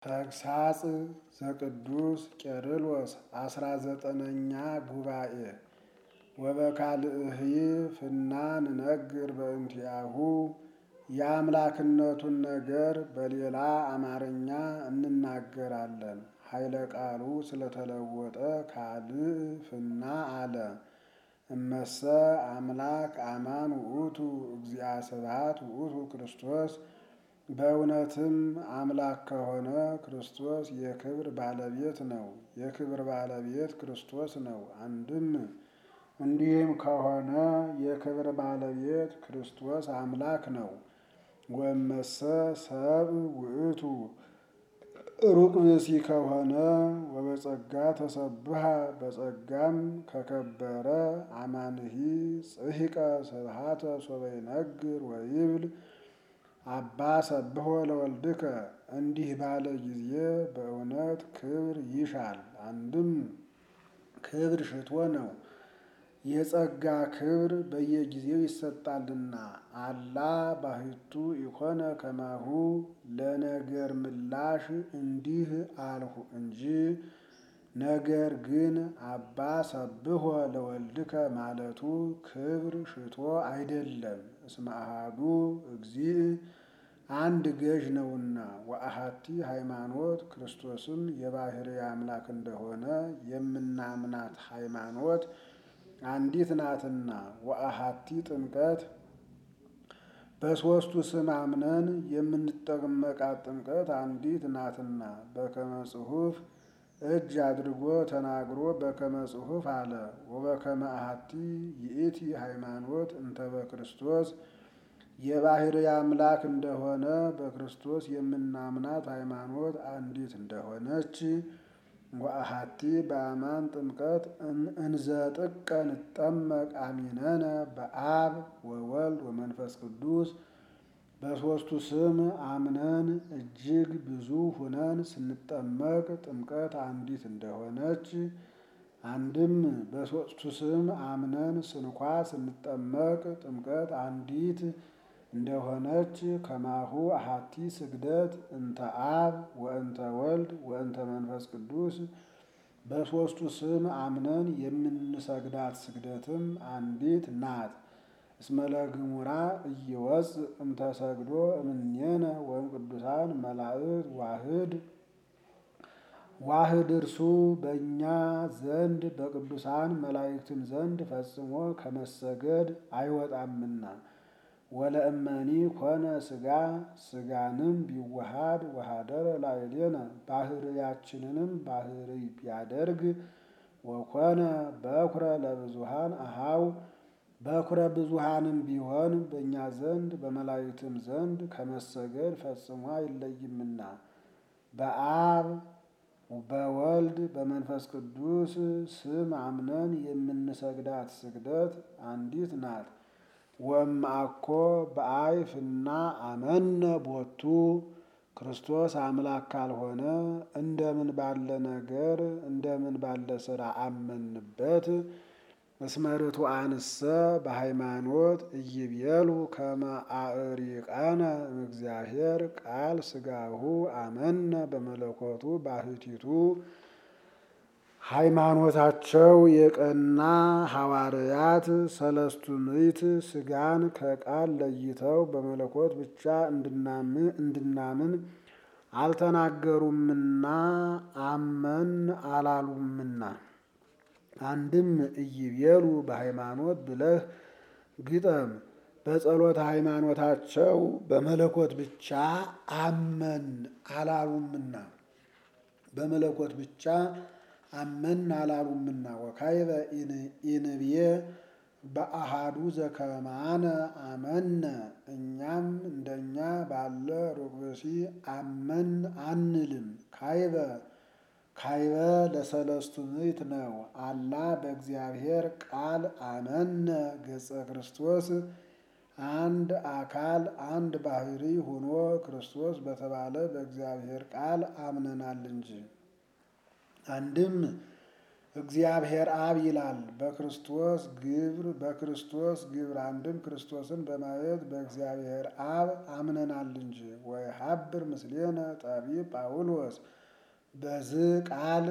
ተግሳጽ ዘቅዱስ ቄርሎስ አስራ ዘጠነኛ ጉባኤ ወበካልእህይ ፍና ንነግር በእንቲአሁ የአምላክነቱን ነገር በሌላ አማርኛ እንናገራለን። ኃይለ ቃሉ ስለተለወጠ ካልእ ፍና አለ። እመሰ አምላክ አማን ውእቱ እግዚአ ስብሐት ውእቱ ክርስቶስ በእውነትም አምላክ ከሆነ ክርስቶስ የክብር ባለቤት ነው። የክብር ባለቤት ክርስቶስ ነው። አንድም እንዲህም ከሆነ የክብር ባለቤት ክርስቶስ አምላክ ነው። ወመሰ ሰብ ውእቱ ሩቅ ብእሲ ከሆነ ወበጸጋ ተሰብሃ በጸጋም ከከበረ አማንሂ ጽሒቀ ስብሐተ ሶበ ይነግር ወይብል አባ ሰብሖ ለወልድከ እንዲህ ባለ ጊዜ በእውነት ክብር ይሻል። አንድም ክብር ሽቶ ነው። የጸጋ ክብር በየጊዜው ይሰጣልና። አላ ባሕቱ ኢኮነ ከማሁ ለነገር ምላሽ እንዲህ አልሁ እንጂ ነገር ግን አባ ሰብሖ ለወልድከ ማለቱ ክብር ሽቶ አይደለም። እስመ አሐዱ እግዚእ አንድ ገዥ ነውና ወአሐቲ ሃይማኖት ክርስቶስም የባሕርይ አምላክ እንደሆነ የምናምናት ሃይማኖት አንዲት ናትና። ወአሐቲ ጥምቀት በሦስቱ ስም አምነን የምንጠመቃት ጥምቀት አንዲት ናትና። በከመ ጽሑፍ እጅ አድርጎ ተናግሮ በከመ ጽሑፍ አለ። ወበከመ አሐቲ ይእቲ ሃይማኖት እንተ በክርስቶስ የባሕርይ አምላክ እንደሆነ በክርስቶስ የምናምናት ሃይማኖት አንዲት እንደሆነች ወአሐቲ በአማን ጥምቀት እንዘ ጥቀ ንጠመቅ አሚነነ በአብ ወወልድ ወመንፈስ ቅዱስ በሦስቱ ስም አምነን እጅግ ብዙ ሁነን ስንጠመቅ ጥምቀት አንዲት እንደሆነች አንድም በሦስቱ ስም አምነን ስንኳ ስንጠመቅ ጥምቀት አንዲት እንደሆነች ከማሁ አሐቲ ስግደት እንተ አብ ወእንተ ወልድ ወእንተ መንፈስ ቅዱስ በሦስቱ ስም አምነን የምንሰግዳት ስግደትም አንዲት ናት። እስመ ለግሙራ እይወፅእ እምተሰግዶ እምኔነ ወእም ቅዱሳን መላእክት ዋህድ ዋህድ እርሱ በእኛ ዘንድ በቅዱሳን መላእክትም ዘንድ ፈጽሞ ከመሰገድ አይወጣምና። ወለእመኒ ኮነ ሥጋ ሥጋንም ቢዋሃድ ወሃደረ ላዕሌነ ባሕርያችንንም ባሕርይ ቢያደርግ ወኮነ በኩረ ለብዙሃን አሃው በኩረ ብዙሃንም ቢሆን በእኛ ዘንድ በመላእክትም ዘንድ ከመሰገድ ፈጽሞ አይለይምና። በአብ በወልድ በመንፈስ ቅዱስ ስም አምነን የምንሰግዳት ስግደት አንዲት ናት። ወእምአኮ በአይ ፍና አመነ ቦቱ ክርስቶስ አምላክ ካልሆነ እንደምን ባለ ነገር እንደምን ባለ ሥራ አመንበት? እስመ ርቱዓንሰ በሃይማኖት ኢይቤሉ ከመ አዕሪቃነ እምእግዚአብሔር ቃል ሥጋሁ አመነ በመለኮቱ ባሕቲቱ ሃይማኖታቸው የቀና ሐዋርያት ሰለስቱ ምዕት ሥጋን ከቃል ለይተው በመለኮት ብቻ እንድናምን አልተናገሩምና አመን አላሉምና። አንድም ኢይቤሉ በሃይማኖት ብለህ ግጠም። በጸሎተ ሃይማኖታቸው በመለኮት ብቻ አመን አላሉምና በመለኮት ብቻ አመን አላሉምና። ወካይበ ኢንብዬ በአሃዱ ዘከማነ አመነ እኛም እንደኛ ባለ ሩቅ ብእሲ አመን አንልም። ካይበ ካይበ ለሰለስቱ ምዕት ነው። አላ በእግዚአብሔር ቃል አመነ ገጸ ክርስቶስ አንድ አካል አንድ ባሕርይ ሆኖ ክርስቶስ በተባለ በእግዚአብሔር ቃል አምነናል እንጂ። አንድም እግዚአብሔር አብ ይላል። በክርስቶስ ግብር በክርስቶስ ግብር አንድም ክርስቶስን በማየት በእግዚአብሔር አብ አምነናል እንጂ። ወይ ሀብር ምስሌነ ጠቢብ ጳውሎስ በዚህ ቃል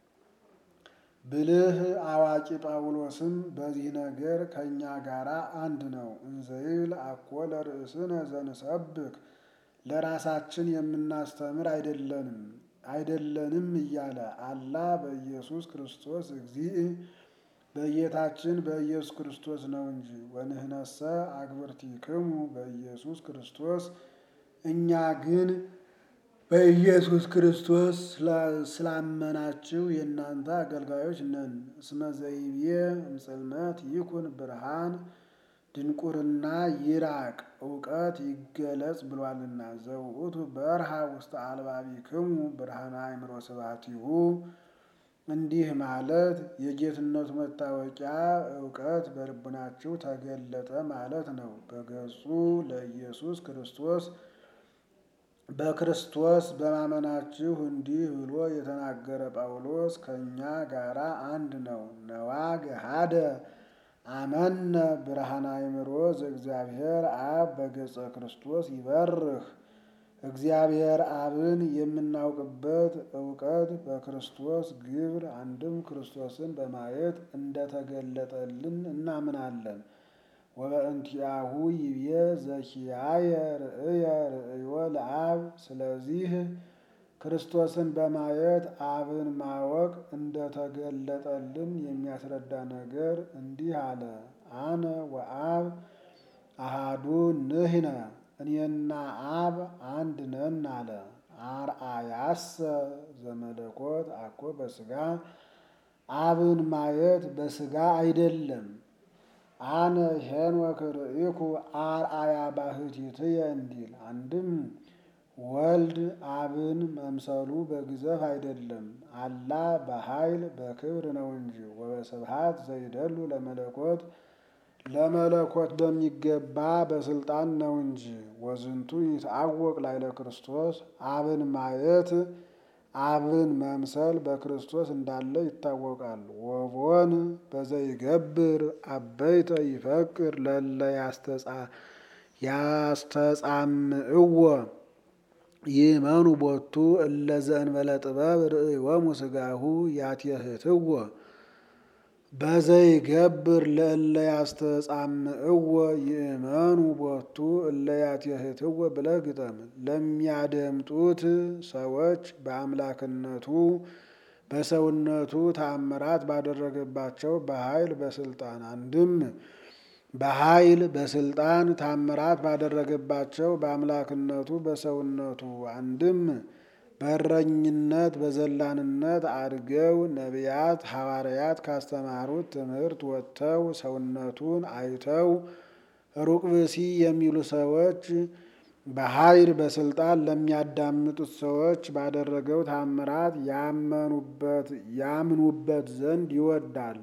ብልህ አዋቂ ጳውሎስም በዚህ ነገር ከእኛ ጋር አንድ ነው። እንዘይብል አኮ ለርእስነ ዘንሰብክ ለራሳችን የምናስተምር አይደለንም አይደለንም እያለ አላ በኢየሱስ ክርስቶስ እግዚእ በጌታችን በኢየሱስ ክርስቶስ ነው እንጂ። ወንህነሰ አግብርቲክሙ በኢየሱስ ክርስቶስ እኛ ግን በኢየሱስ ክርስቶስ ስላመናችሁ የእናንተ አገልጋዮች ነን። እስመ ዘይቤ እምጽልመት ይኩን ብርሃን ድንቁርና ይራቅ እውቀት ይገለጽ ብሏልና። ዘውእቱ በርሃ ውስተ አልባቢክሙ ብርሃነ አእምሮ ስብሐቲሁ እንዲህ ማለት የጌትነቱ መታወቂያ እውቀት በልቡናችሁ ተገለጠ ማለት ነው። በገጹ ለኢየሱስ ክርስቶስ በክርስቶስ በማመናችሁ እንዲህ ብሎ የተናገረ ጳውሎስ ከእኛ ጋራ አንድ ነው። ነዋ ገሃደ አመነ ብርሃነ አእምሮ ዘእግዚአብሔር አብ በገጸ ክርስቶስ ይበርህ። እግዚአብሔር አብን የምናውቅበት እውቀት በክርስቶስ ግብር አንድም ክርስቶስን በማየት እንደተገለጠልን እናምናለን። ወበእንቲአሁ ይብዬ ዘኪያየ ርእየ ርእዮ ለአብ። ስለዚህ ክርስቶስን በማየት አብን ማወቅ እንደተገለጠልን የሚያስረዳ ነገር እንዲህ አለ። አነ ወአብ አሃዱ ንሕነ እኔና አብ አንድ ነን አለ። አርአያሰ ዘመለኮት አኮ በስጋ አብን ማየት በስጋ አይደለም። አነ ሄኖክ ርኢኩ አርአያ ባሕቲትየ እንዲል አንድም ወልድ አብን መምሰሉ በግዘፍ አይደለም፣ አላ በኃይል በክብር ነው እንጂ። ወበስብሐት ዘይደሉ ለመለኮት ለመለኮት በሚገባ በስልጣን ነው እንጂ። ወዝንቱ ይትአወቅ ላዕለ ክርስቶስ አብን ማየት አብን መምሰል በክርስቶስ እንዳለ ይታወቃል። ወቦን በዘይገብር አበይተ ይፈቅር ለለ ያስተጻምዕዎ ይእመኑ ቦቱ እለ ዘእንበለ ጥበብ ርእዮሙ ሥጋሁ ያትየህትዎ በዘይገብር ለእለ ያስተጻምዕዎ ይእመኑ ቦቱ እለ ያትየህትዎ ብለህ ግጠም። ለሚያደምጡት ሰዎች በአምላክነቱ በሰውነቱ ተአምራት ባደረገባቸው በኃይል በስልጣን አንድም በኃይል በስልጣን ታምራት ባደረገባቸው በአምላክነቱ በሰውነቱ አንድም በእረኝነት በዘላንነት አድገው ነቢያት ሐዋርያት ካስተማሩት ትምህርት ወጥተው ሰውነቱን አይተው ሩቅ ብእሲ የሚሉ ሰዎች በኃይል በስልጣን ለሚያዳምጡት ሰዎች ባደረገው ታምራት ያመኑበት ያምኑበት ዘንድ ይወዳል።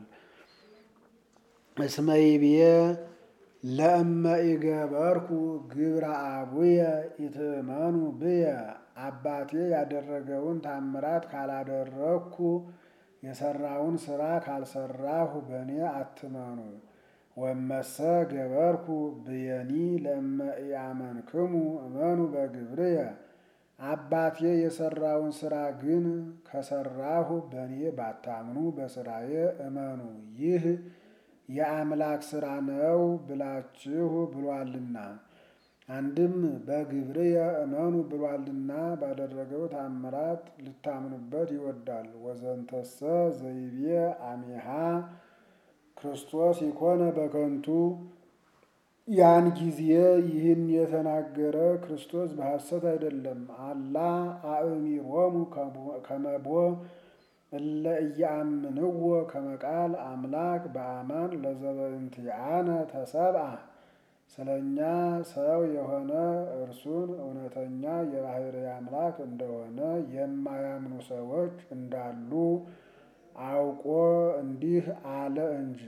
እስመ ይብዬ ለእመ ኢገበርኩ ግብረ አቡየ ኢትእመኑ ብየ አባቴ ያደረገውን ታምራት ካላደረግኩ የሰራውን ስራ ካልሰራሁ በእኔ አትመኑ። ወመሰ ገበርኩ ብየኒ ለእመ ኢአመንክሙ እመኑ በግብርየ አባቴ የሰራውን ስራ ግን ከሰራሁ በእኔ ባታምኑ በስራዬ እመኑ። ይህ የአምላክ ስራ ነው ብላችሁ ብሏልና። አንድም በግብርየ እመኑ ብሏልና ባደረገው ታምራት ልታምኑበት ይወዳል። ወዘንተሰ ዘይቤ አሜሃ ክርስቶስ ይኮነ በከንቱ ያን ጊዜ ይህን የተናገረ ክርስቶስ በሐሰት አይደለም። አላ አእሚሮሙ ከመቦ እለ እያምንዎ ከመቃል አምላክ በአማን ለዘበእንቲአነ ተሰብአ ስለ እኛ ሰው የሆነ እርሱን እውነተኛ የባሕርይ አምላክ እንደሆነ የማያምኑ ሰዎች እንዳሉ አውቆ እንዲህ አለ እንጂ።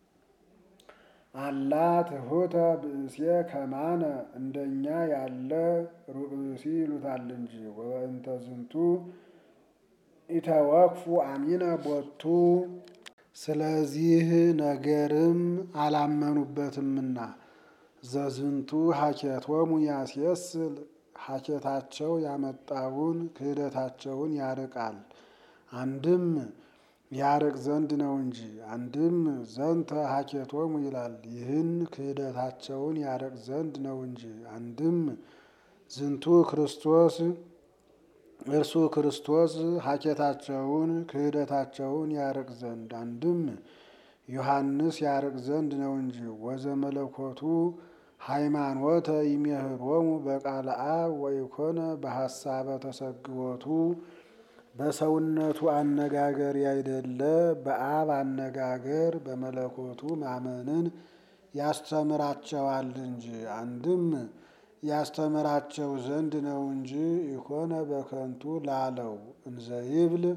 አላ ትሑተ ብእሴ ከማነ እንደኛ ያለ ሩቅ ብእሲ ይሉታል እንጂ። ወበእንተ ዝንቱ ኢተወክፉ አሚነ ቦቱ ስለዚህ ነገርም አላመኑበትምና ዘዝንቱ ሀኬቶሙ ያስየስል ሀኬታቸው ያመጣውን ክህደታቸውን ያርቃል። አንድም ያርቅ ዘንድ ነው እንጂ አንድም ዘንተ ሀኬቶሙ ይላል። ይህን ክህደታቸውን ያርቅ ዘንድ ነው እንጂ አንድም ዝንቱ ክርስቶስ እርሱ ክርስቶስ ሀኬታቸውን ክህደታቸውን ያርቅ ዘንድ አንድም ዮሐንስ ያርቅ ዘንድ ነው እንጂ ወዘመለኮቱ ሃይማኖተ ይሜህሮሙ በቃለ አብ ወይኮነ በሐሳበ ተሰግቦቱ በሰውነቱ አነጋገር ያይደለ በአብ አነጋገር በመለኮቱ ማመንን ያስተምራቸዋል እንጂ አንድም ያስተምራቸው ዘንድ ነው እንጂ ኢኮነ በከንቱ ላለው እንዘይብል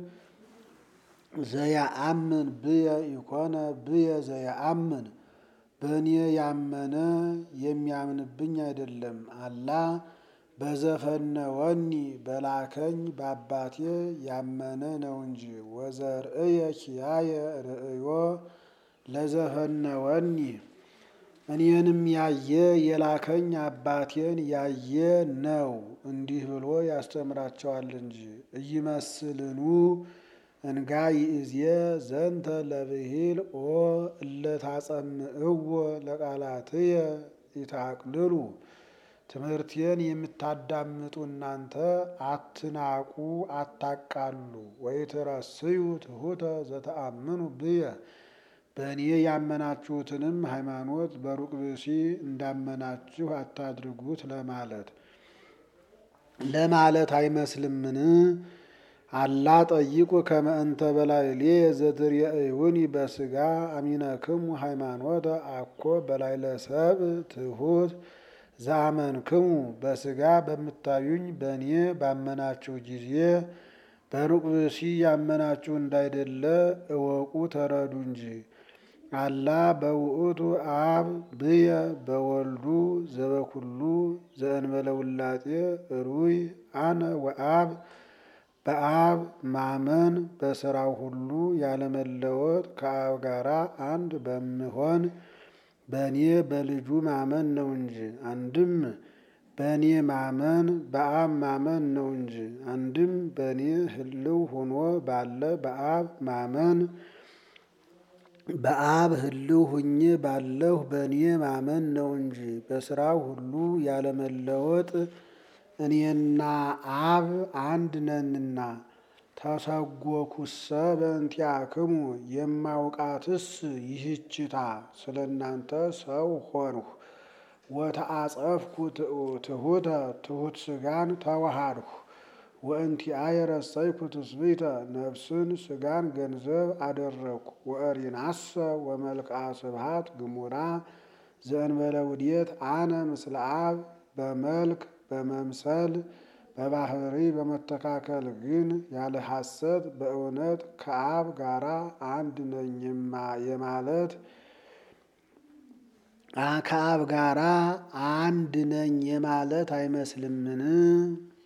ዘያአምን ብየ ኢኮነ ብየ ዘያአምን በእኔ ያመነ የሚያምንብኝ አይደለም። አላ በዘፈነ ወኒ በላከኝ በአባቴ ያመነ ነው እንጂ ወዘርእየ ኪያየ ርእዮ ለዘፈነ ወኒ እኔንም ያየ የላከኝ አባቴን ያየ ነው እንዲህ ብሎ ያስተምራቸዋል እንጂ እይመስልኑ እንጋ ይእዜ ዘንተ ለብሂል ኦ እለታጸምእዎ ለቃላትየ ይታቅልሉ ትምህርቴን የምታዳምጡ እናንተ አትናቁ፣ አታቃሉ። ወይትረስዩ ትሑተ ዘተአምኑ ብየ በእኔ ያመናችሁትንም ሃይማኖት በሩቅ ብእሲ እንዳመናችሁ አታድርጉት ለማለት ለማለት አይመስልምን? አላ ጠይቁ ከመ እንተ በላዕሌ ዘትሬእዩኒ በሥጋ አሚነክሙ ሃይማኖተ አኮ በላዕለ ሰብእ ትሑት ዘአመንክሙ በሥጋ በምታዩኝ በእኔ ባመናችሁ ጊዜ በሩቅ ብእሲ ያመናችሁ እንዳይደለ እወቁ ተረዱ እንጂ። አላ በውእቱ አብ ብየ በወልዱ ዘበኩሉ ዘእንበለ ውላጤ ሩይ አነ ወአብ በአብ ማመን በስራው ሁሉ ያለመለወጥ ከአብ ጋራ አንድ በምሆን በእኔ በልጁ ማመን ነው እንጂ አንድም በእኔ ማመን በአብ ማመን ነው እንጂ አንድም በእኔ ህልው ሆኖ ባለ በአብ ማመን በአብ ህልው ሁኜ ባለሁ በእኔ ማመን ነው እንጂ በስራው ሁሉ ያለመለወጥ እኔና አብ አንድ ነንና። ተሰጎኩሰ በእንቲአክሙ የማውቃትስ ይህችታ ስለ እናንተ ሰው ሆንሁ። ወተአጸፍኩ ትሑተ ትሑት ስጋን ተዋሃድሁ። ወእንቲአየ ረሰይኩ ትስብእተ ነፍስን ስጋን ገንዘብ አደረግኩ። ወእሪናሰ ወመልክዓ ስብሐት ግሙራ ዘእንበለ ውዴት አነ ምስለ አብ በመልክ በመምሰል በባህሪ በመተካከል ግን ያለ ሐሰት በእውነት ከአብ ጋራ አንድ ነኝ የማለት ከአብ ጋራ አንድ ነኝ የማለት አይመስልምን?